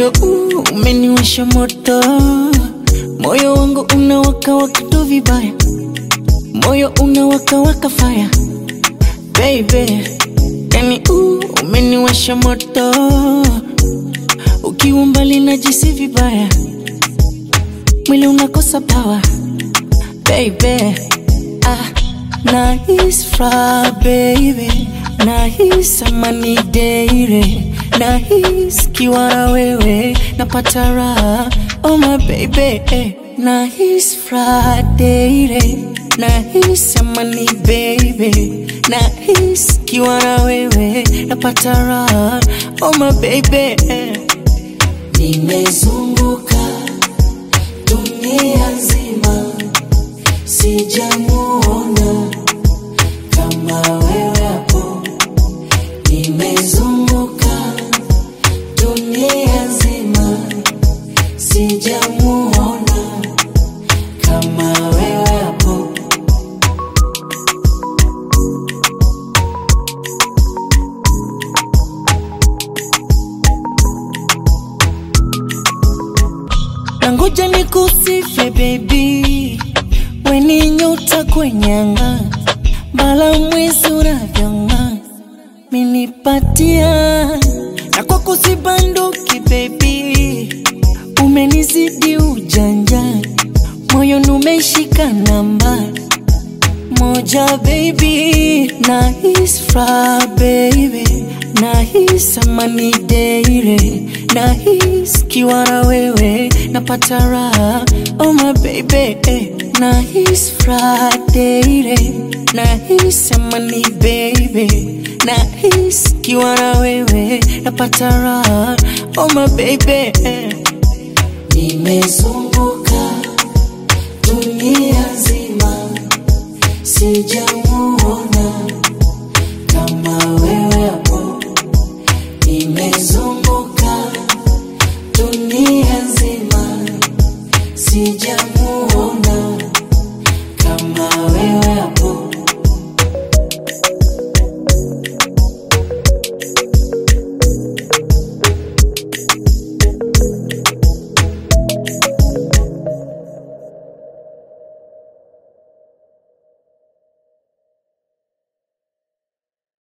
moyo huu umeniwasha moto, moyo wangu unawaka waka tu vibaya, moyo unawaka waka fire baby, yani huu umeniwasha moto, ukiwa mbali najisi vibaya, mwili unakosa power baby, ah, nahisi furaha baby, nahisi amani daily, nahisi kiwa na wewe napata raha, oh my baby, eh, nahisi furaha daily, nahisi amani baby, nahisi kiwa na wewe napata raha, oh my baby, eh. Nimezunguka dunia nzima, sijamuona kama wewe hapo. Nimezunguka dunia nzima, sijamuona kama wewe hapo. Nangoja nikusifie baby, weni nyota kwenye anga, bala mwezi unavyong'aa, minipatia na kwa kusibanduki baby, umenizidi ujanja, moyo numeshika namba moja baby, nahisi furaha baby, nahisi amani daily, nahisi kiwa na wewe napata raha, oh my baby, eh, nahisi furaha daily, nahisi amani baby, nahisi kiwa na wewe napata raha, oh my baby, eh. Nimezunguka